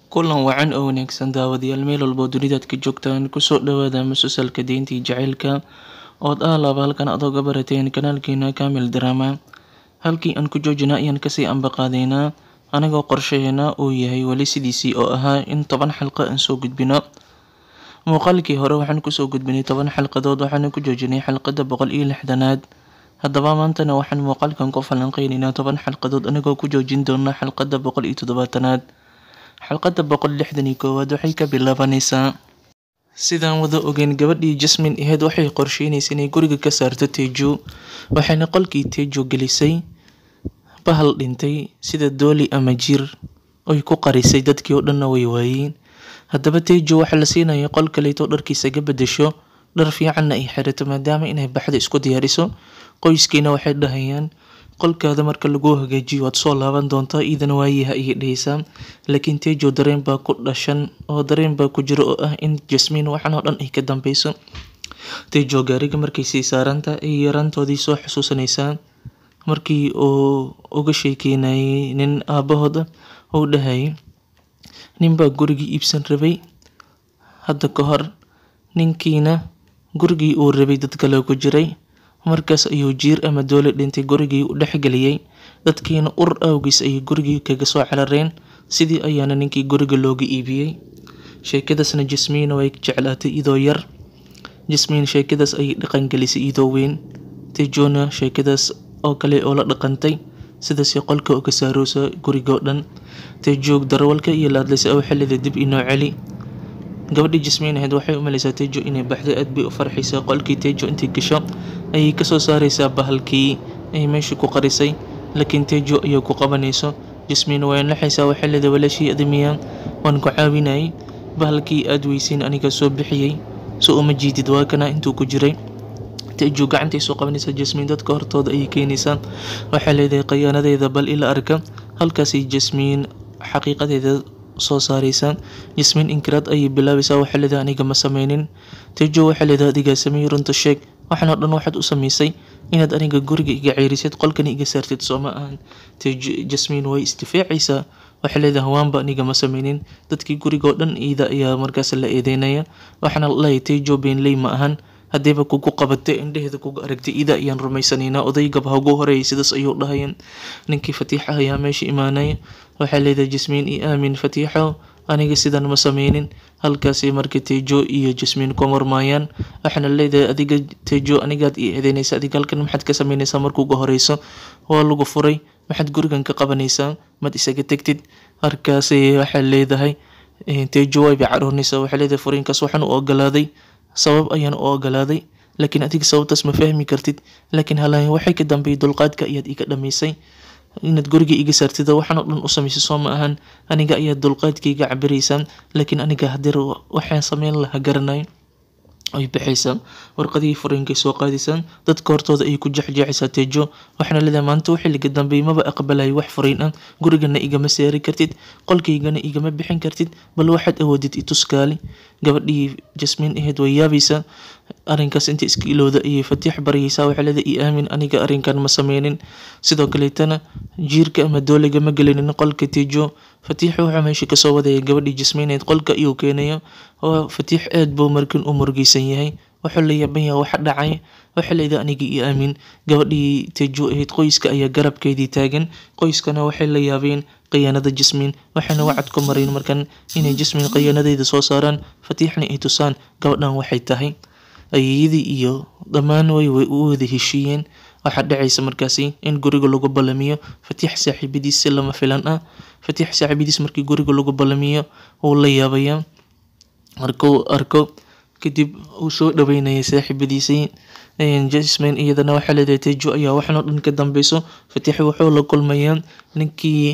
kulan wacan oo wanaagsan daawadayaal meel walbo dunidaad ka joogtaan kusoo dhawaada musalsalka deyntii jacaylka ood ah laaba halkan aad oga barateen kanaalkeena kamil drama halkii aan ku joojina ayaan kasii ambaqaadaynaa anagoo qorshaheena uu yahay weli sidiisii oo ahaa in toban xalqo aan soo gudbino muuqaalkii hore waxaan kusoo gudbinay toban xalqadood waxaana ku joojinay xalqada boqol iyo lixdanaad haddaba maantana waxaan muuqaalkan ku falanqeynaynaa toban xalqadood anagoo ku joojin doona xalqada boqol iyo toddobaatanaad xalqada boqol lixdan iyo koowaad waxay ka bilaabanaysaa sidaan wada ogeyn gabadhii jasmin aheyd waxay qorsheynaysa inay guriga ka saarto tejo waxayna qolkii tejo gelisay bahal dhintay sida dooli ama jir oy ku qarisay dadkii oo dhanna way waayeen haddaba tejo waxaa la siinaya qol kaleeto dharkiisa ga bedesho dhar fiicanna ay xirato maadaama inay baxda isku diyaariso qoyskiina waxay dhahayaan qolkaada marka lagu hagaajiyo waad soo laaban doontaa iidana waayaha ayay dhahaysaa laakiin tejo dareen baa ku dhashan oo dareen baa ku jira oo ah in jasmiin waxan oo dhan ay ka dambeyso tejo gaariga markay sii saaranta ay yaraantoodii soo xusuusanaysaa markii uu uga sheekeynayay nin aabahooda uu dhahayay ninbaa gurigii iibsan rabay hadda ka hor ninkiina gurigii uu rabay dad kale ku jiray markaas ayuu jiir ama doole dhintay gurigii u dhexgeliyey dadkiina ur awgiis ayay gurigii kaga soo carareen sidii ayaana ninkii guriga looga iibiyey sheekadaasna jasmiina way jeclaatay idoo yar jasmiin sheekadaas ayay dhaqangelisay idoo weyn tejona sheekadaas oo kale oo la dhaqantay sidaasi qolka uga saaroosa gurigoo dhan tejoog darawalka iyo laadlaysa oo xillida dib inoo celi gabadhii jasmiin ahayd waxay u malaysaa tejo inay baxday aad bay u farxaysaa qolkii tejo intay gasho ayay kasoo saareysaa bahalkii ay meesha ku qarisay laakiin tejo ayay ku qabanayso jasmiin way naxaysaa waxay leedahay walaashii adamiya waan ku caawinayay bahalkii aad weysiin aniga soo bixiyey so uma jiidid waa kana intuu ku jiray tejo gacantay soo qabanaysaa jasmiin dadka hortooda ayay keenaysaa waxay leedahay khayaanadeeda bal ila arka halkaasay jasmiin xaqiiqadeeda soo saareysaa jasmiin inkiraad ayay bilaabaysaa waxay leedahay aniga ma sameynin tejo waxay leedahay adigaa sameeyey runta sheeg waxaan oo dhan waxaad u sameysay inaad aniga guriga iga ceyrisid qolkana iga saartid soo ma ahan tejo jasmiin way isdifaacaysaa waxay leedahay hawaanba aniga ma sameynin dadkii guriga oo dhan iida ayaa markaas la eedeynaya waxaana laleeyahay tejo beenley ma ahan haddiiba kugu qabatay indheheeda kuga aragtay ida ayaan rumaysanaynaa odaygaba hagu horeeyay sidaas ayuu dhahayeen ninkii fatiixa ayaa meesha imaanaya waxay leedahay jasmiin io aamin fatiixo aniga sidan ma sameynin halkaasi marka tejo iyo jasmiin ku marmaayaan waxaana leedahay adiga tejo anigaad ii eedeynaysa adiga halkan maxaad ka sameynaysaa markuuga horeyso waa lagu furay maxaad gurigan ka qabanaysaa maad isaga tegtid markaasi waxay leedahay tejo wayba caroonaysaa waxay leedahay furiinkaas waxaan u ogolaaday sabab ayaan u ogolaaday laakiin adiga sababtaas ma fahmi kartid laakiin halaan waxay ka dambeeyay dulqaadka ayaad iga dhamaysay inaad guriga iga saartid waxaan oo dhan u samaysay soo ma ahan aniga ayaa dulqaadkaiga cabiraysaa laakiin aniga hadeer waxaan sameyn lahaa garanay ay baxaysaa warqadihii furiinkay soo qaadaysaa dadka hortooda ayay ku jexjeexaysaa tejo waxaana leedahay maanta wixii laga dambeeyay maba aqbalay wax furiin ah gurigana igama saari kartid qolkaygana igama bixin kartid bal waxaad awoodid ituskaali gabadhii jasmiin aheyd way yaabaysaa arrinkaas inta iska ilowda ayay fatiix baryaysaa waxay leedahay io aamin aniga arrinkan ma sameynin sidoo kaleetana jiirka ama dooliga ma gelinin qolka tejo fatiix wuxuu meesha kasoo wadaya gabadhii jasmiineed qolka iyuu keenayo oo fatiix aad buu markan u murgeysan yahay wuxuu la yaaban yahay waxa dhacay waxay leedahay aniga io aamin gabadhii tejo ahayd qoyska ayaa garabkeedii taagan qoyskana waxay la yaabeen khiyaanada jasmiin waxayna wacad ku mareen markan inay jasmiin khiyaanadeeda soo saaraan fatiixna ay tusaan gabadhan waxay tahay ayeyadii iyo dhammaan way way u wada heshiiyeen waxaa dhacaysa markaasi in guriga lagu ballamiyo fatiix saaxiibadiis si lama filan ah fatiix saaxiibadiis markii guriga lagu ballamiyo wuu la yaabayaa markuu arko kadib uu soo dhaweynaya saaxiibadiisii jasmin iyadana waxaa leedahay tejo ayaa waxan oo dhan ka dambeyso fatiix wuxuu la kulmayaa ninkii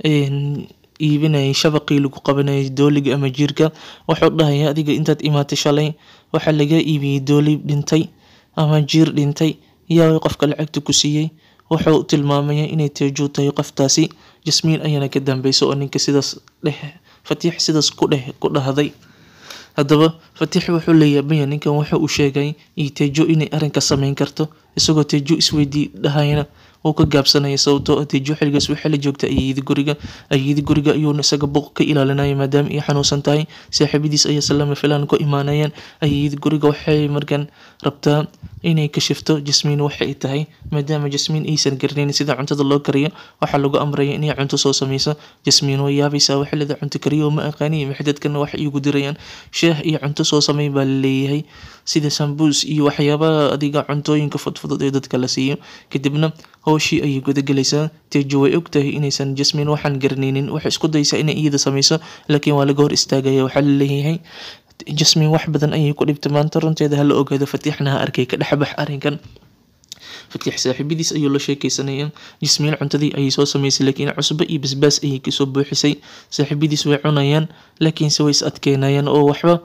iibinayay shabaqii lagu qabanayay dooliga ama jiirka wuxuu dhahaya adiga intaad imaatay shalay waxaa laga iibiyey dooli dhintay ama jiir dhintay yaa qofka lacagta ku siiyey wuxuu tilmaamaya inay tejo tahay qoftaasi jasmiin ayaana ka dambeysa oo ninka sidaas dheh fatiix sidaas ku dheh ku dhahday haddaba fatiix wuxuu leeyaabaya ninkan wuxuu u sheegay iyo tejo inay arrinka sameyn karto isagoo tejo isweydii dhahayna uu ka gaabsanaya sababtoo ah tejo xilligaas waxaa la joogta ayeeyada guriga ayeeyada guriga ayuuna isaga buuq ka ilaalinaya maadaama ay xanuunsan tahay saaxiibadiis ayaa salama filaan ku imaanayaan ayeeyada guriga waxay markaan rabtaa inay kashifto jasmiin waxay tahay maadaama jasmiin aysan garanayn sida cuntada loo kariyo waxaa lagu amraya inay cunto soo sameyso jasmiin way yaabaysaa waxay leedahay cunto kariyo ma aqaaniy maxay dadkana wax iigu dirayaan sheeh iyo cunto soo samey baa laleeyahay sida sambuus iyo waxyaabaha adiga cuntooyinka fudfudud ee dadka la siiyo kadibna howshii ayay gudagelaysaa tejo way og tahay inaysan jasmiin waxaan garanaynin waxay isku daysaa inay iyada sameyso laakiin waa laga hor istaagaya waxaa laleeyahay jasmiin wax badan ayay ku dhibtay maanta runteeda hala ogaado fatiixna ha arkay ka dhexbax arrinkan fatiix saaxiibadiis ayuu la sheekeysanaya jasmiin cuntadii ayay soo sameysay laakiin cusbo iyo basbaas ayay kasoo buuxisay saaxiibadiis way cunayaan laakiinse way is adkeynayaan oo waxba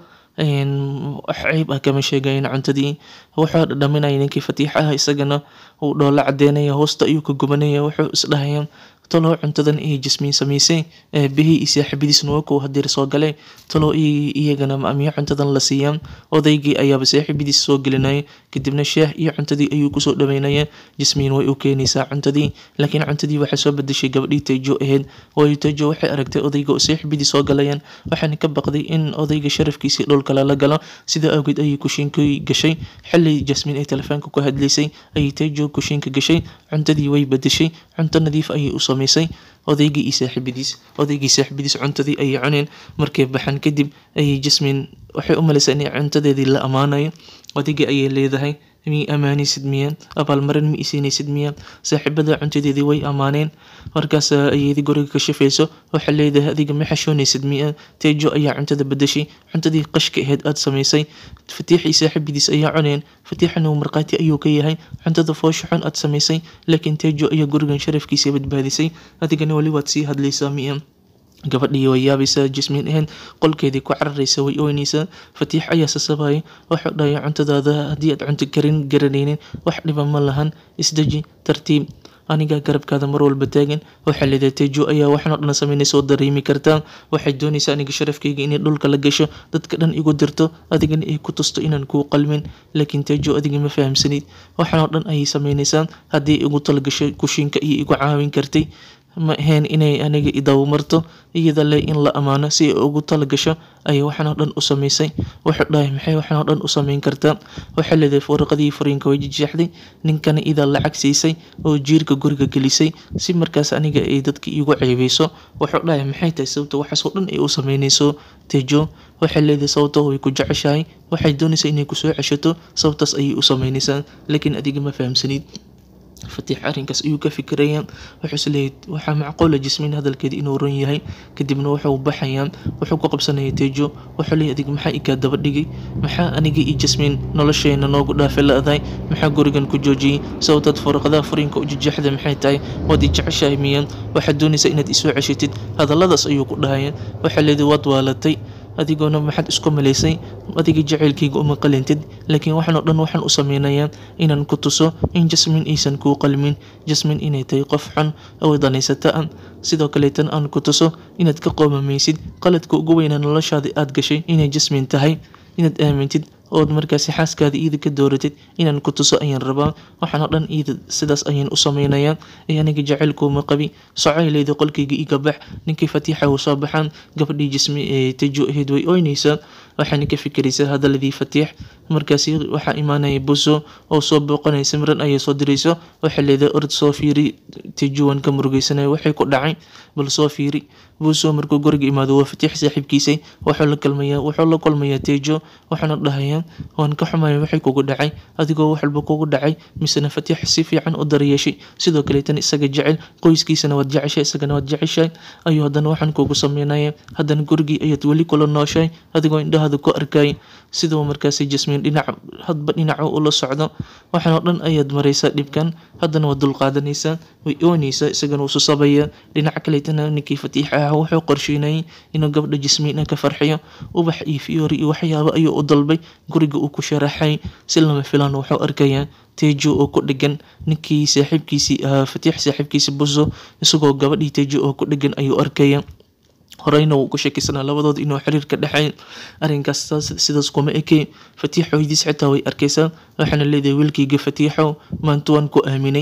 wax ceyb ah kama sheegayan cuntadii wuxuu dhadhaminaya ninkii fatiix ah isagana uu dhoola cadeynaya hoosta ayuu ka gubanaya wuxuu isdhahaya talow cuntadan ay jasmiin sameysay aabihii iyo saaxiibadiisna waa kuwa hadeer soo galay talow iyagana maamiyo cuntadan la siiyaan odaygii ayaaba saaxiibadiis soo gelinaya kadibna shaah iyo cuntadii ayuu kusoo dhaweynaya jasmiin way u keenaysaa cuntadii laakiin cuntadii waxaa soo bedeshay gabadhii tejo ahayd waayo tejo waxay aragtay odayga oo saaxiibadii soo galayaan waxaana ka baqday in odayga sharafkiisii dhulka lala galo sida awgeed ayay kushiinkii gashay xili jasmiin ay telefoonka ku hadlaysay ayay tejo kushiinka gashay cuntadii way bedeshay cunto nadiif ayay u samaysay odaygii iyo saaxiibadiis odaygii saaxiibadiis cuntadii ayay cuneen markay baxan kadib ayay jasmiin waxay u malaysaa inay cuntadeedii la ammaanayo odaygii ayay leedahay mi amaanaysid miya abaalmarin ma isiinaysid miya saaxiibada cuntadeedii way ammaaneen markaas ayeedi guriga ka shafayso waxaa leedahay adiga ma xashoonaysid miya tejo ayaa cuntada bedeshay cuntadii qashka ahayd aada samaysay fatiixii saaxiibadiis ayaa cuneen fatiixana uu markhaati ayuu ka yahay cuntada foosha xun aada samaysay laakiin tejo ayaa gurigan sharafkiisa badbaadisay adigana weli waad sii hadlaysaa miya gabadhii way yaabaysaa jasmiin ahayn qolkeedii ku cararaysa way oynaysaa fatiix ayaa sasabaya waxuu dhahay cuntadaada haddii aad cunto karin garanaynin wax dhiba ma lahan isdeji tartiib anigaa garabkaada mar walba taagan waxaa leedahay tejo ayaa waxan oo dhan sameynaysa oo dareemi kartaa waxay doonaysaa aniga sharafkayga inay dhulka la gasho dadka dhan igu dirto adigana ay ku tusto inaan kuu qalmin laakiin tejo adiga ma fahamsanid waxan oo dhan ayay sameynaysaa haddii igu talagasho kushiinka iyo igu caawin kartay ma ahayn inay aniga idawmarto iyada le in la ammaano si ay ugu talagasho ayay waxan oo dhan u sameysay wuxuu dhahay maxay waxan oo dhan u sameyn kartaa waxay leedahay warqadii fariinka way jejeexday ninkana idaa lacag siisay oo jiirka guriga gelisay si markaas aniga ay dadka iigu ceebeyso wuxuu dhahay maxay tahay sababta waxaas oo dhan ay u sameynayso tejo waxay leedahay sababta way ku jeceshahay waxay doonaysaa inay kusoo ceshato sababtaas ayay u sameynaysaa laakiin adiga ma fahamsanid fatiix arrinkaas ayuu ka fikiraya wuxuu isleeyahy waxaa macquula jasmiin hadalkeeda inuu run yahay kadibna wuxuu baxayaa wuxuu ku qabsanaya tejo wuxuu leeyahy adig maxaa ikaa daba dhigay maxaa aniga iyo jasmiin nolosheena noogu dhaafe la-dahay maxaa gurigan ku joojiyey sababtaad furaqadaha furiinka u jejeexda maxay tahay waad i jeceshahay miya waxaad doonaysaa inaad isoo ceshatid hadalladaas ayuu ku dhahaya waxaa leedahay waad waalatay adigoona maxaad isku malaysay adiga jaceylkayga uma qalintid laakiin waxaan oo dhan waxaan u sameynayaa inaan ku tuso in jasmiin aysan kuu qalmin jasmiin inay tahay qof xun oo danaysata ah sidoo kaleetan aan ku tuso inaad ka qoomamaysid qaladka ugu weyna noloshaada aada gashay inay jasmiin tahay inaad aamintid ood markaasi xaaskaada iida ka dooratid inaan ku tuso ayaan rabaa waxaan oo dhan iida sidaas ayaan u sameynayaa ee aniga jaceylkuuma qabi socaylayda qolkayga iga bax ninkii fatiixa uu soo baxaan gabadhii jismi ee tejo ahayd way oynaysaa waxaana ka fikiraysaa hadaladii fatiix markaasi waxaa imaanaya buso oo soo booqanaya simran ayay soo dirayso waxay leedahay ord soo fiiri tejuwan ka murugeysanaya waxay ku dhacay bal soo fiiri buuso markuu guriga imaado waa fatiix saaxiibkiisa wuxuu la kulmayaa wuxuu la kulmayaa tejo waxaana dhahayaa waan ka xumaya waxay kugu dhacay adigoo wax walba kugu dhacay misena fatiix si fiican u daryeeshay sidoo kaleetan isaga jecel qoyskiisana waad jeceshay isagana waad jeceshahay ayuu haddana waxaan kugu sameynaya haddana gurigii ayaad weli kula nooshahay adigoo indhahaada ku arkay siduu markaasi jasmiin dhinac hadba dhinaca ula socdo waxaan oo dhan ayaad maraysaa dhibkan haddana waad dulqaadanaysaa way oonaysaa isagana wuu susabaya dhinaca kaleetana ninkii fatiix ah wuxuu qorsheynayay inuu gabdha jasmiina ka farxiyo ubax iyo fiyoori iyo waxyaabo ayuu u dalbay guriga uu ku sharaxay si lama filaan wuxuu arkayaa tejo oo ku dhegan ninkii saaxiibkiisii ahaa fatiix saaxiibkiisi buso isagoo gabadhii tejo oo ku dhegan ayuu arkaya horeyna wuu ku sheekaysanaa labadooda inuu xiriir ka dhexay arrinkaas sidaas kuma ekey fatiix hooyadiis xitaa way arkaysaa waxaana leedahay wiilkayga fatiixow maanta waan ku aaminay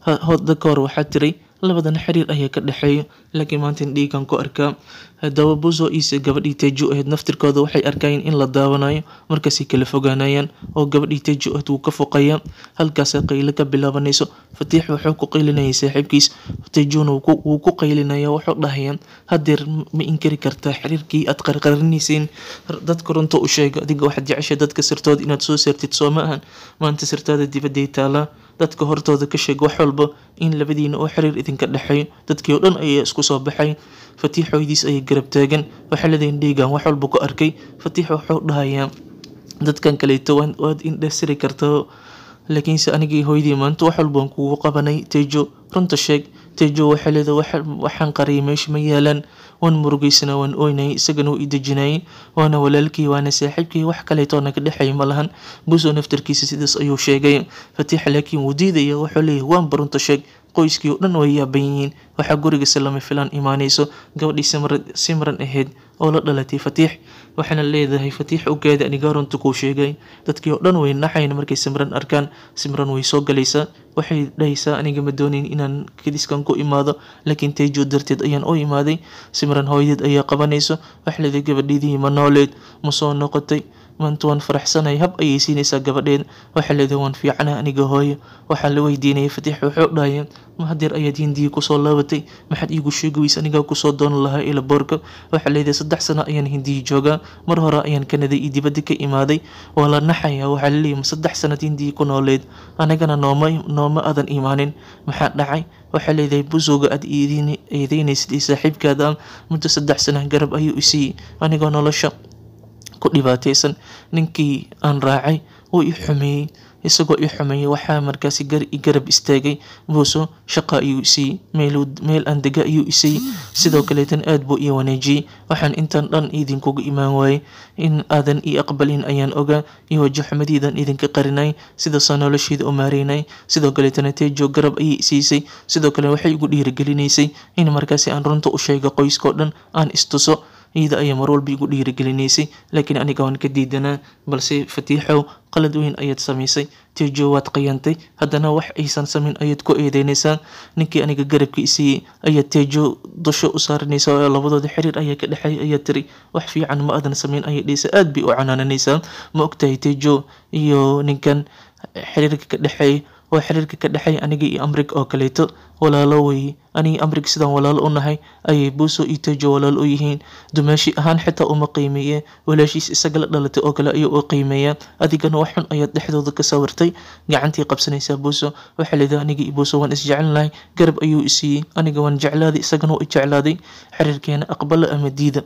hadda ka hor waxaa tiray labadana xiriir ayaa ka dhexeeya laakiin maanta dhiigan ku arkaa haddaba buzo iise gabadhii tejo ahayd naftirkooda waxay arkayeen in la daawanayo markaasay kala fogaanayaan oo gabadhii tejo ahayd wuu ka foqayaa halkaasa qaylo ka bilaabanayso fatiix wuxuu ku qaylinayay saaxiibkiis tejona wuu ku qaylinaya wuxuu dhahayaa hadeer ma inkari kartaa xiriirkii aad qarqarinayseen dadka runta u sheega adiga waxaad jeceshay dadka sirtooda inaad soo saartid soo ma ahan maanta sirtaada dibadday taalaa dadka hortooda ka sheeg wax walba in labadiina oo xiriir idinka dhexeeyo dadkii oo dhan ayaa isku soo baxay fatiix hooyadiis ayay garab taagan waxaa leedahin dhiigan wax walba ku arkay fatiix wuxuu dhahayaa dadkan kaleeto waad indhasiri kartaa laakiinse anigii hooyadii maanta wax walba waan kugu qabanay tejo runta sheeg tejo waxaa leedahay waxaan qariyay meesha ma yaalaan waan murugeysana waan ooynayay isagana wuu i dejinayay waana walaalkii waana saaxiibkii wax kaleetoo naga dhexeeya ma lahan buso naftarkiisa sidaas ayuu sheegay fatiix laakiin wuu diidaya wuxuu leeyahay waanba runta sheeg qoyskii oo dhan way yaaban yihiin waxaa gurigasi lama filaan imaanayso gabadhii simran ahayd oo la dhalatay fatiix waxaana leedahay fatiix ogaada anigaa runta kuu sheegay dadkii oo dhan way naxayn markay simran arkaan simran way soo galaysaa waxay dhahaysaa aniga ma doonayn inaan kadiskan ku imaado laakiin tejo darteed ayaan u imaaday simran hooyadeed ayaa qabanayso wax leedahay gabadheedii ma nooleed ma soo noqotay maanta waan faraxsanay hab ayay siinaysaa gabadheed waxaa leedahay waan fiicana aniga hooyo waxaa la weydiinayay fatiix wuxuu dhahaya ma hadeer ayaad hindiya kusoo laabatay maxaad iigu sheegi weysa anigaa kusoo doonan lahaa ila boorka waxaa leedahay saddex sano ayaan hindiya joogaa mar hore ayaan kanaday iyo dibadda ka imaaday waa la naxaya waxaa laleeyahy ma saddex sanad hindiya ku nooleed anagana nooma nooma aadan imaanin maxaa dhacay waxaa leedahay busowga aad eedeynaysid iyo saaxiibkaada muddo saddex sana garab ayuu isiiyey anigoo nolosha ku dhibaataysan ninkii aan raacay wuu i xumeeyey isagoo i xumeeyey waxaa markaasi garab istaagay buuso shaqa ayuu isiiyey meel aan dega ayuu isiiyey sidoo kaleetan aad buu ii wanaajiyey waxaan intaan dhan idinkuga imaan waayey in aadan ii aqbalin ayaan ogaa iyo wajaxumadiidan idinka qarinay sidaasaa nolosheeda u maareynay sidoo kaleetana tejo garab ayay isiisay sidoo kale waxay igu dhiirigelinaysay in markaasi aan runta u sheega qoyskao dhan aan istuso iyada ayaa mar walba igu dhiirigelinaysay laakiin aniga waan ka diidanaa balse fatiixow qalad weyn ayaad samaysay tejo waad qayantay haddana wax aysan samayn ayaad ku eedeynaysaa ninkii aniga garabka isiiyey ayaad tejo dusho u saaranaysaa oo labadooda xiriir ayaa ka dhexeeya ayaad tiri wax fiican ma aadan samayn ayay dhaysa aad bay u canaananaysaa ma ogtahay tejo iyo ninkan xiriirka ka dhexeeya oo xiriirka ka dhexeeya aniga iyo amrig oo kaleeto walaalo weeye aniga amrig sidaan walaalo u nahay ayay buuso iyo tejo walaalo u yihiin dumaashi ahaan xitaa uma qiimeeye walaashiis isaga la dhalatay oo kale ayuu u qiimeeyaa adigana wax xun ayaad dhexdooda ka sawirtay gacantii qabsanaysaa buuso waxaa leedahay aniga iyo buuso waan isjecelnahay garab ayuu isiiyey aniga waan jeclaaday isagana waa i jeclaaday xiriirkeena aqbala ama diida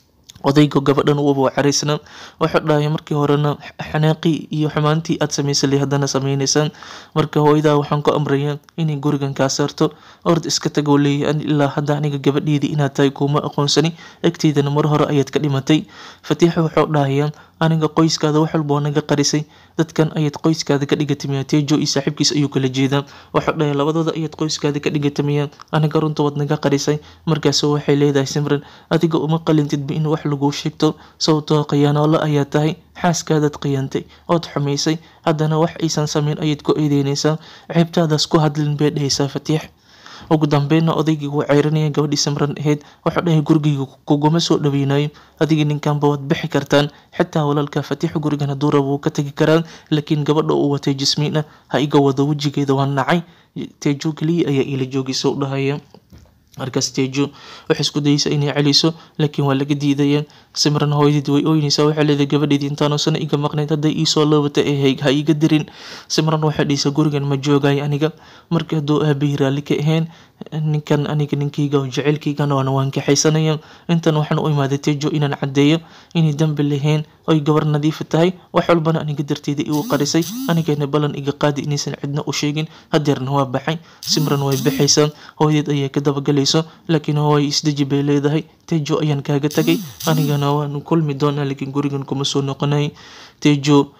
odayga gabadhan uuba caraysnaa wuxuu dhahay markii horena xanaaqii iyo xumaantii aad samaysay haddana sameynaysaan marka hooyadaa waxaan ku amrayaa inay gurigan kaa saarto ord iska tagoo leeyahay ilaa hadda aniga gabadheedii inaad tahay kuuma aqoonsani agteydana mar hore ayaad ka dhimatay fatiixa wuxuu dhahayaa aniga qoyskaada wax walba oo naga qarisay dadkan ayaad qoyskaada ka dhigatamiyaa tejo iyo saaxiibkiis ayuu kala jeedaa wuxuu dhahay labadooda ayaad qoyskaada ka dhigatamiyaa aniga runta waad naga qarisay markaasu waxay leedahay simran adiga uma qalintidba in wax laguu sheegto sababtoo khiyaanoolo ayaa tahay xaaskaadaad khiyantay ood xumaysay haddana wax aysan samayn ayaad ku eedeynaysaa ceebtaadaas ku hadlin bay dhahaysaa fatiix ugu dambeynna odaygii wuu ceyranaya gabadhii samran ahayd wuxuu dhahay gurigayga kuguma soo dhaweynayo adigii ninkanba waad bixi kartaan xitaa walaalka fatiix gurigan hadduu rabo wuu ka tegi karaa laakiin gabadha uu watay jismiina ha iga wado wejigeeda waa nacay tejo keliya ayaa ila joogaysa u dhahaya markaas tejo waxay isku dayeysaa inay celiso laakiin waa laga diidaya simran hooyadeed way ooynaysaa waxay leedahay gabadheedii intaanoo sana iga maqnayd hadday iisoo loobata ee ha iga dirin simran waxay dhahaysaa gurigan ma joogayo aniga marka hadduu aabahii raalli ka ahayn ninkan aniga ninkayga oo jaceylkaygana waana waan kaxaysanaya intan waxaan u imaaday tejo inaan caddeeyo inay dambi lahayn oy gabar nadiifa tahay wax walbana aniga darteeda igu qarisay anigana ballan iga qaadi inaysan cidna u sheegin hadeerna waa baxay simran way baxaysaa hooyadeed ayaa ka dabagalayso laakiin hooy isdeji bay leedahay tejo ayaan kaaga tagay anigana waan kulmi doonaa laakiin gurigan kuma soo noqonay tejo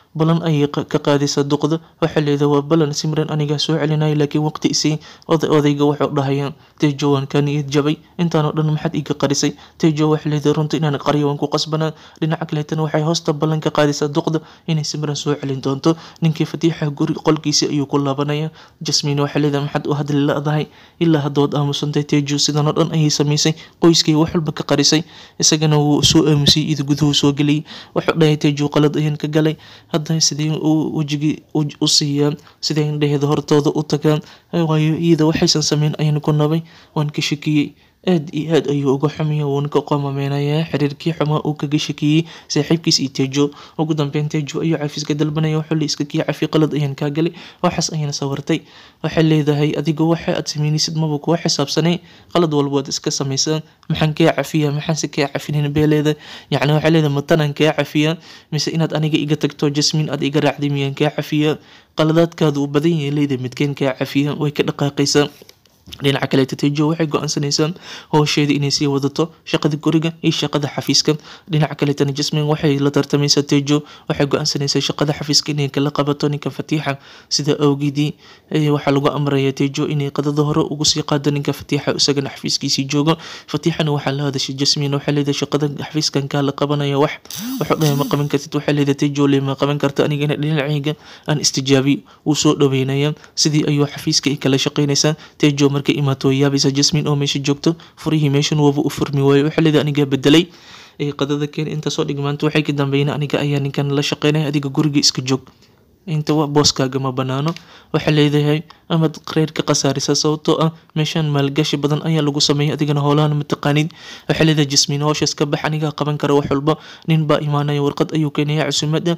balan ayay ka qaadaysaa duqda waxay leedahay waa balan simran anigaa soo celinaya laakiin waqti isii odayga wuxuu dhahayaa tejo waan kaa niyad jabay intaanoo dhan maxaad iga qarisay tejo waxay leedahay runta inaan qariyo waan ku qasbanaa dhinaca kaleetana waxay hoosta ballan ka qaadaysaa duqda inay simran soo celin doonto ninkii fatiixa guri qolkiisa ayuu ku laabanaya jasmiin waxay leedahay maxaad u hadli la-dahay ilaa haddood aamusantay tejo sidanoo dhan ayay samaysay qoyskay wax walba ka qarisay isagana wuu soo aamusay iyada guduhu soo geliyay wuxuu dhahay tejo qalad ayaan ka galay hadda sidee wejigii u siiyaan siday indhaheeda hortooda u tagaan waayo iyada waxaysan sameyn ayaan ku nabay waan ka shakiyey aad iyo aad ayuu uga xumaya wuuna ka qoomameynayaa xiriirkii xumaa uu kaga shakiyey saaxiibkiis iyo tejo ugu dambeyn tejo ayuu cafiiska dalbanaya wuxuu la iska kii cafi qalad ayaan kaa galay waxaas ayaan sawirtay waxay leedahay adiga waxa aad sameynaysid maba kuwa xisaabsanay qalad walba waad iska samaysaa maxaan kaa cafiyaa maxaanse kaa cafinin bee leedahay yacni waxay leedahay matanaan kaa cafiyaa mise inaad aniga iga tagto jasmiin aad iga raacday miyaan kaa cafiyaa qaladaadkaada uu badan yahay leedahay midkeen kaa cafiyaa way ka dhaqaaqaysaa dhinaca kaleeta tejo waxay go-aansanaysaa howsheeda inay sii wadato shaqada guriga iyo shaqada xafiiska dhinaca kaleetana jasmin waxay la tartamaysaa tejo waxay go-aansanaysaa shaqada xafiiska inay kala qabato ninka fatiixa sida awgeedii waxaa lagu amraya tejo inay qadada hore ugu sii qaado ninka fatiixa isagana xafiiskiisii joogo fatiixana waxaa la hadashay jasmin waxay leedahay shaqada xafiiskan kaa la qabanaya wax wuxuu dhahay ma qaban kartid waxay leedahay tejo le ma qaban karta anigana dhinacayga aan istijaabi wuu soo dhaweynaya sidii ayuu xafiiska ay kala shaqaynaysaa tejo markay imaato way yaabaysaa jasmin oo meesha joogto furihii meeshan waba u furmi waayo waxay leedahay anigaa bedelay qadada keen intaasoo dhigmaanta waxay ka dambeeyeen aniga ayaa ninkan la shaqeynaya adiga guriga iska joog inta booskaaga ma banaano waxaa leedahay amaad reer ka khasaarisa sababtoo ah meeshaan maalgashi badan ayaa lagu sameeyay adigana howlahan mataqaanid waxaa leedahay jasmiin howshaas ka bax anigaa qaban kara wax walba nin baa imaanaya warqad ayuu keenaya cusumada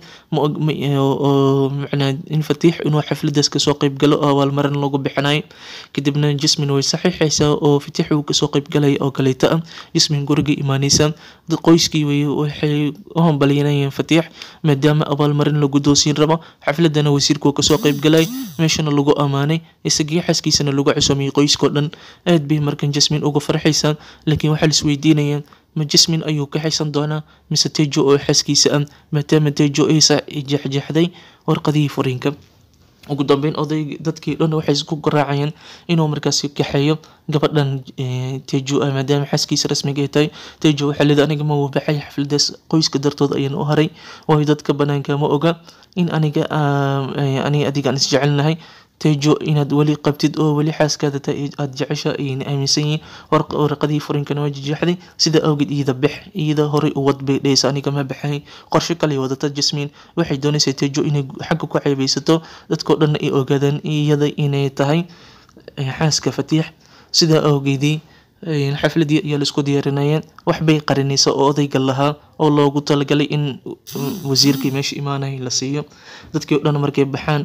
oo macnaa in fatiix inuu xafladaas kasoo qeyb galo oo abaalmarin lagu bixinayo kadibna jasmin way saxiixaysaa oo fatiix uu kasoo qeyb galaya oo kaleeta ah jasmin guriga imaanaysa qoyskii waxay u hambalyanayeen fatiix maadaama abaalmarin la guddoonsiin rabo xafladana wasiirkuu kasoo qeyb galay meeshana lagu ammaanay isagii xaskiisana lagu cusumiyey qoyskao dhan aad bay markan jasmin uga farxaysaa laakiin waxaa laisweydiinayaa ma jasmin ayuu ka xaysan doonaa mise tejo oo xaskiisa ah maadaama tejo aysa jexjexday warqadihii furiinka ugu dambeyn oday dadkii dhan waxay isku garaacayeen inuu markaasi kaxeeyo gabadhan tejo ah maadaama xaaskiisa rasmiga ay tahay tejo waxaa leedahay aniga ma wabaxay xafladaas qoyska dartood ayaan u haray waayo dadka banaanka ma oga in aniga aniga adiga aan isjecelnahay tejo inaad weli qabtid oo weli xaaskaada tahay aada jecesha ayayna aaminsan yihiin warqadii furinkana waa jejeexday sida awgeed iyada bix iyada horey u wad bay dhehaysa aniga ma baxay qorshe kale wadata jasmiin waxay doonaysaa tejo inay xagga ku ceebeysato dadkao dhanna ay ogaadaan iyada inay tahay xaaska fatiix sida awgeedii xafladii ayaa laisku diyaarinayeen waxbay qarinaysa oo odayga lahaa oo loogu talagalay in wasiirkii meesha imaanaya la siiyo dadkii o dhan markay baxaan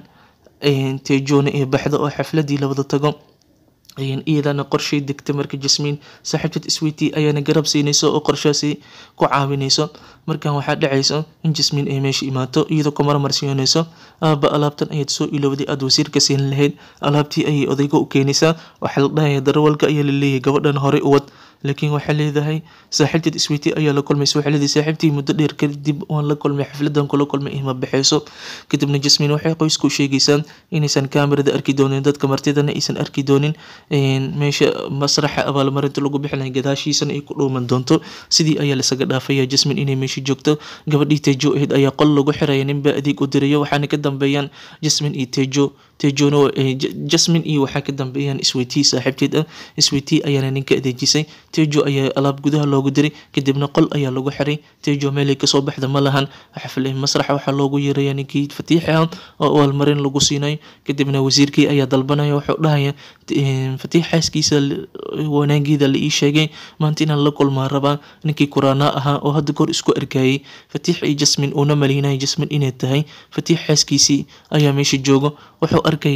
tejona ee baxda oo xafladii la wada tago iyadana qorshay degta marka jasmiin saaxiibtad switi ayaana garab siinayso oo qorshaasi ku caawinayso markan waxaa dhacaysa in jasmiin ay meesha imaato iyadoo ku marmarsiinayso aaba alaabtan ayaad soo ilowday aada wasiirka siin lahayd alaabtii ayay odayga u keenaysaa waxaa la dhahaya darawalka ayaa laleeyahay gabadhan horey u wad laakiin waxaa leedahay saaxiibteed isweytii ayaa la kulmaysa waxaa leedahay saaxiibtii muddo dheer kadib waan la kulmay xafladan kula kulmay ima baxayso kadibna jasmiin waxay qoysku sheegaysaa inaysan kaamirada arki doonin dadka martidana aysan arki doonin meesha masraxa abaalmarinta lagu bixinaya gadaashiisana ay ku dhuuman doonto sidii ayaa lasaga dhaafaya jasmiin inay meesha joogto gabadhii tejo ahayd ayaa qol lagu xiraya ninbaa adeeg u dirayo waxaana ka dambeeyaan jasmiin iyo tejo tejona jasmin iyo waxaa ka dambeeyaan isweytii saaxiibteed ah isweytii ayaana ninka adeejisay tejo ayaa alaab gudaha loogu diray kadibna qol ayaa lagu xiray tejo meelay kasoo baxda ma lahan xafle masraxa waxaa loogu yeeraya ninkii fatiixi ah oo abaalmarin lagu siinayo kadibna wasiirkii ayaa dalbanaya wuxuu dhahaya fatiix xaaskiisa wanaageeda la ii sheegay maanta inaan la kulmaa rabaa ninkii kuraanaa ahaa oo hadda goor isku arkayay fatiix iyo jasmin uuna maleynaya jasmin inay tahay fatiix xaaskiisii ayaa meesha joogo wuxuu arkayaa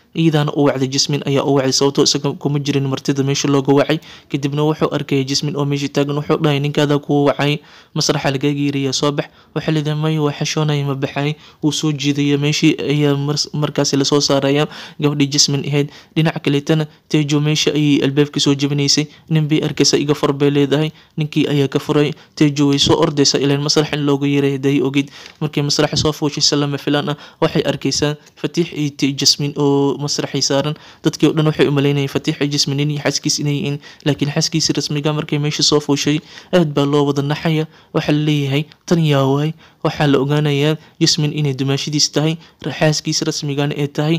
iyadaana u wacday jasmin ayaa u wacday sababtoo isaga kuma jirin martida meesha looga wacay kadibna wuxuu arkaya jasmin oo meesha taagan wuxuu dhahay ninkaada kuu wacay masraxa lagaga yeeraya soo bax waxaa leedahay maya waa xashoonaya ma baxay wuu soo jiidaya meeshii ayaa markaasi lasoo saaraya gabadhii jasmin ahayd dhinaca kaleetana tejo meesha ayay albaabka soo jabinaysay nin bay arkaysa iga fur bay leedahay ninkii ayaa ka furay tejo way soo ordaysa ilaan masrax in looga yeeray haday ogid markii masraxa soo fuushaysa lama filaan ah waxay arkaysaa fatiix iyo jasmin oo masraxay saaran dadkii o dhan waxay u malaynayeen fatiix iyo jasmin nin iyo xaaskiis inay yihiin laakiin xaaskiisi rasmiga markay meesha soo fuushay aad baa loo wada naxaya waxaa la leeyahay tan yaa waay waxaa la ogaanayaa jasmin inay dumaashadiis tahay xaaskiis rasmigana ay tahay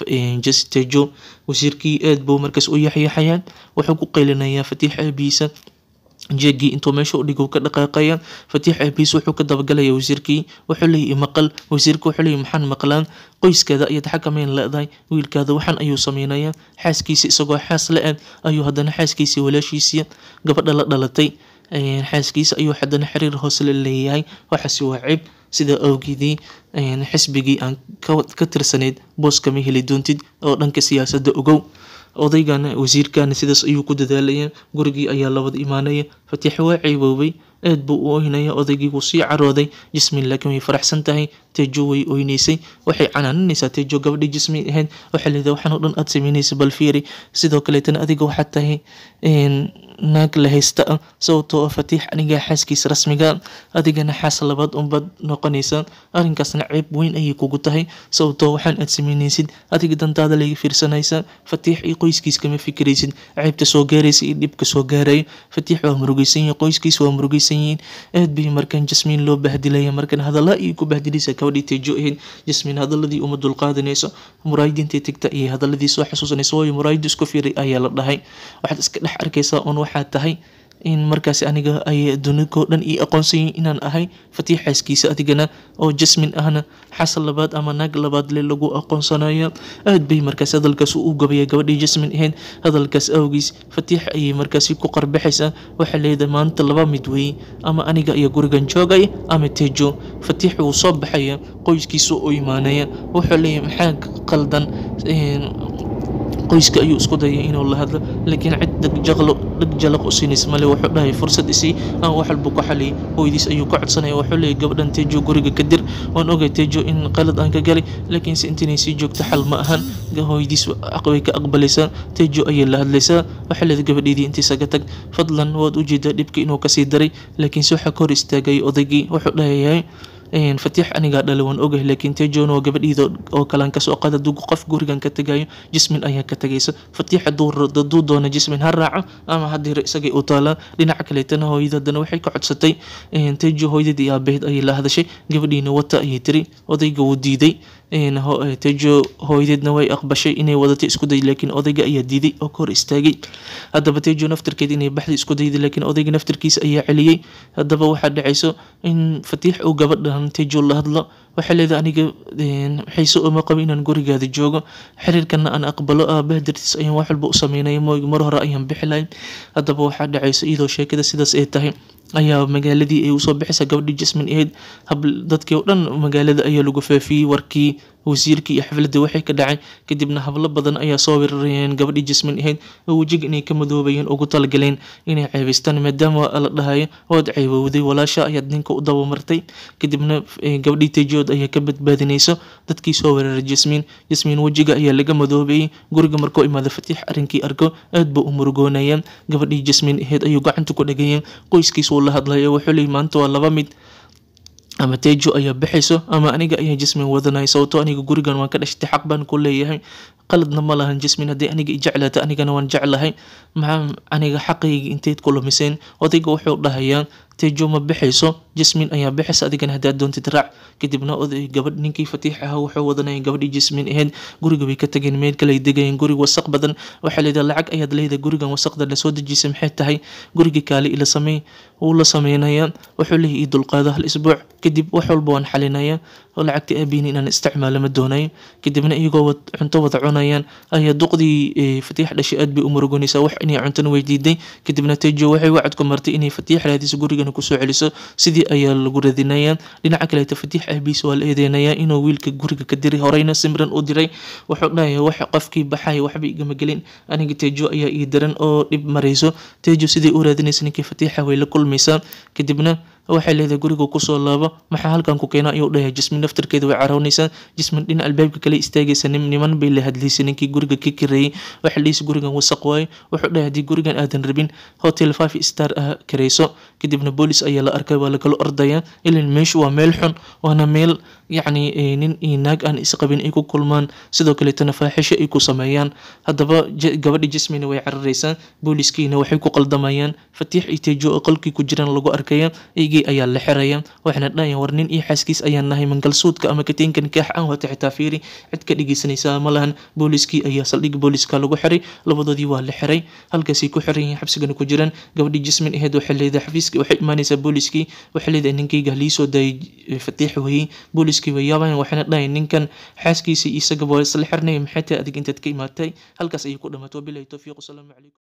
tejo wasiirkii aad buu markaas u yaxyaxayaan wuxuu ku qaylinayaa fatiix aabihiisa jeegii intuu meesha u dhigo ka dhaqaaqaya fatiix aabihiis wuxuu ka dabagalaya wasiirkii wuxuu leeyahy maqal wasiirka wuxuu leeyahy maxaan maqlaan qoyskeeda ayaad xakameyn leedahay wiilkaada waxaan ayuu sameynaya xaaskiisa isagoo xaas la-eg ayuu haddana xaaskiisii walaashiisii gabadha la dhalatay xaaskiisa ayuu haddana xiriir hoose la leeyahay waxaasi waa cib sida awgeedii xisbigii aan ka tirsanayd boos kama heli doontid oo dhanka siyaasadda ogow odaygana wasiirkana sidaas ayuu ku dadaalaya gurigii ayaa labada imaanaya fatiix waa ceeboobay aad buu u oynaya odaygii wuu sii carooday jismin laakiin way faraxsan tahay tejo way oynaysay waxay canaaninaysaa tejo gabadhii jismin ahayd waxay leedahay waxaan oo dhan aad samaynaysa bal fiiri sidoo kaleetana adiga waxaad tahay naag la haysta ah sababtoo ah fatiix anigaa xaaskiisa rasmiga adigana xaas labaad unbaad noqonaysaa arrinkaasna ceeb weyn ayay kugu tahay sababtoo waxaan aad samaynaysid adiga dantaada laga fiirsanaysaa fatiix iyo qoyskiis kama fikiraysid ceebta soo gaaraysa iyo dhibka soo gaarayo fatiix waa murugaysan yahay qoyskiis waa murugaysan yihiin aad bay markaan jasmiin loo bahdilaya markaan hadalla ayay ku bahdilaysaa gabadhii tejo ahayd jasmiin hadaladii uma dulqaadanayso muraayidintay tegta ayay hadaladii soo xasuusanaysa waayo muraayiddu isku fiiray ayaa la dhahay waxaad iska dhex arkaysaa un waxaad tahay in markaasi aniga ay duniko dhan ii aqoonsanyihin inaan ahay fatiix xaaskiisa adigana oo jasmin ahna xasan labaad ama naag labaad le lagu aqoonsanaya aad bay markaasi hadalkaas u gabaya gabadhii jasmin ahayd hadalkaas awgiis fatiix ayay markaasi ku qarbaxaysaa waxaa leedahay maanta laba mid weeye ama aniga iyo gurigan joogaya ama tejo fatiix wuu soo baxaya qoyskiisa u imaanaya wuxuu leeyahay maxaa qaldan qoyska ayuu isku dayay inuu la hadlo laakiin cid dhagjaqlo dhag jalaq u siinaysa male wuxuu dhahay fursad isii aan wax walba ku xaliyay hooyadiis ayuu ka codsanaya wuxuu leeyahy gabadhan tejo guriga ka dir waan ogay tejo in qalad aan ka galay laakiinse intinay sii joogto xal ma ahan hooyadiis way ka aqbalaysaa tejo ayay la hadlaysaa waxaa leedahay gabadheedii intiisaga tag fadlan waad ujeedaa dhibka inuu kasii daray laakiinse waxaa ka hor istaagay odaygii wuxuu dhahayahay fatiix anigaa dhalay waan ogahay laakiin tejon oo gabadhiida oo kalaan kasoo qaada dug qof gurigan ka tagayo jismin ayaa ka tagaysa fatiix haduu doona jismin ha raaco ama haddii isagay u taalaa dhinaca kaleetana hooyada haddana waxay ka codsatay tejo hooyadii iyo aabaheed ayay la hadashay gabadhiina wata ayay tiri odayga wuu diiday tejo hooyadeedna way aqbashay inay wadato isku day laakiin odayga ayaa diiday oo ka hor istaagay haddaba tejo naftirkeed inay baxda isku dayday laakiin odayga naftirkiisa ayaa celiyey haddaba waxaa dhacayso in fatiix uu gabadhan tejo la hadlo waxay leedahay aniga xiise uma qabo inaan gurigaada joogo xiriirkana aan aqbalo aabaha dartiis ayaan wax walba u sameynaya mooy mar hore ayaan bixi lahayn haddaba waxaa dhacayso iyadoo sheekada sidaas ay tahay ayaa magaaladii ay usoo bixaysaa gabadhii jasmin ahayd dadkii oo dhan magaalada ayaa lagu faafiyey warkii wasiirkii iyo xafladda waxay ka dhacay kadibna hablo badan ayaa soo weerarayeen gabadhii jasmin ahayd oo wejiga inay ka madoobayeen ugu talagaleen inay ceebaystaan maadaama la dhahayo waad ceebowday walaasha ayaad ninka u dabamartay kadibna gabadhii tejood ayaa ka badbaadinayso dadkii soo weeraray jasmin jasmin wejiga ayaa laga madoobayay guriga markuu imaada fatiix arrinkii arko aad buu u murugoonayaan gabadhii jasmin ahayd ayuu gacanta ku dhagayeen qoyskiis uu la hadlaya wuxuu leeyay maanta waa laba mid ama tejo ayaa baxayso ama aniga ayaa jasmin wadanaya sababtoo aniga gurigan waan ka dhashtay xaq baan ku leeyahay qaladna ma lahan jasmin haddii aniga i jeclaata anigana waan jeclahay maxaa aniga xaqayga inteyd ku lumiseen odayga wuxuu dhahayaa tejo ma baxayso jasmin ayaa baxaysa adigana haddaad doontid raac kadibna oday gabadh ninkii fatiix ahaa wuxuu wadanaya gabadhii jasmin ahayd guriga bay ka tageen meel kale ay degayeen gurig wasaq badan waxaa leedahay lacag ayaad leedahay gurigan wasaqda lasoo dejisay maxay tahay gurigii kaale ila samey wuu la sameynaya wuxuu leeyahay ii dulqaado hal isbuuc kadib wax walba waan xalinaya oo lacagta aabihiin inaan isticmaalo ma doonayo kadibna iyagoo cunto wada cunayaan ayaa duqdii fatiix dhashay aad bay u murugonaysaa wax inay cuntana weydiiday kadibna tejo waxay wacad ku martay inay fatiix raadiso gurigana kusoo celiso sidii ayaa lagu radinayaa dhinaca kaleeta fatiix aabihiis waa la eedeynayaa inuu wiilka guriga ka diray horeyna simran u diray wuxuu dhahayaa wax qofkii baxaya waxba igama gelin aniga tejo ayaa ii daran oo dhib marayso tejo sidai u raadinaysa ninkii fatiixa way la kulmaysaa kadibna waxay leedahay guriga kusoo laabo maxaa halkan ku keena ayuu dhahay jismin naftarkeeda way caroonaysaa jismin dhinac albaabka kale istaagaysa niman bay la hadlaysay ninkii guriga ka kareeyay waxay leeysa gurigan wasaq waayo wuxuu dhahay haddii gurigan aadan rabin hotel five star ah karayso kadibna boolis ayaa la arkay waa lakala ordaya ilan meeshu waa meel xun waana meel yacni nin iyo naag aan isqabin ay ku kulmaan sidoo kaleetana faaxisho ay ku sameeyaan haddaba gabadha jismina way cararaysaa booliskiina waxay ku qaldamayaan fatiix iyo tejo oo qolkii ku jiraan lagu arkaya eygii ayaa la xiraya waxayna dhahayaan war nin iyo xaaskiis ayaan nahay mangalsuudka ama kateenka nikaax aan wata xitaa fiiri cid ka dhegeysanaysaa ma lahan booliskii ayaa saldhig booliska lagu xiray labadoodii waa la xiray halkaasay ku xiran yihiin xabsigana ku jiraan gabadhii jismin aheyd waxay leedahay xafiiska waxay imaanaysaa booliskii waxay leedahay ninkayga liisoo daayay fatiix weyey booliskii way yaabayan waxayna dhahayan ninkan xaaskiisa isagaba waa isla xirnay maxay tahay adig intaad ka imaatay halkaas ayay ku dhamaatay wabilahi towfiiq wasalaamu calaykum